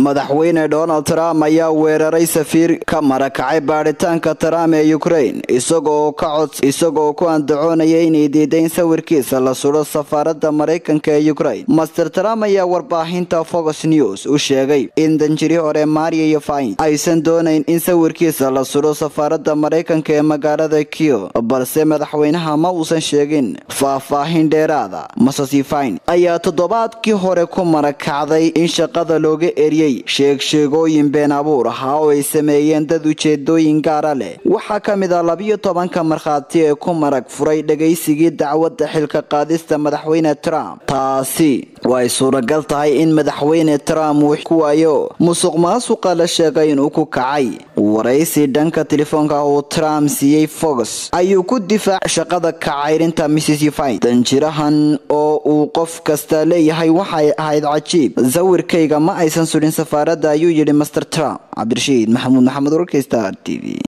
madaxweyne donald trump ayaa weeraray safiir ka marakacay baadhitaanka trump ee ukraine isagoo ku andacoonaya inay diiday in sawirkiisa la sudho safaarada maraykanka ee ukraine master trump ayaa warbaahinta fox news u sheegay in danjiri hore maria yofain aysan doonayn in sawirkiisa la sudho safaarada maraykanka ee magaalada kio balse madaxweynaha ma uusan sheegin faahfaahin dheeraada masasifain ayaa toddobaadkii hore ku marakacday in shaqada looga eriyey sheegsheegooyin been abuur ahaa oo ay sameeyeen dad ujeedooyin gaara leh waxaa ka mid ah labiyo tobanka markhaati ee ku marag furay dhagaysigii dacwadda xilka qaadista madaxweyne trump taasi way suuragal tahay in madaxweyne trump uu ku waayo musuq maasuqa la sheegay inuu ku kacay waraysi dhanka telefoonka uu trump siiyey fox ayuu ku difaac shaqada kacayrinta missisifine danjirahan oo uu qof kasta leeyahay waxay ahayd cajiib sawirkayga ma aysan sudhin safaarada ayuu yidhi master trump cabdirashiid maxamuud maxamed warkaysta t v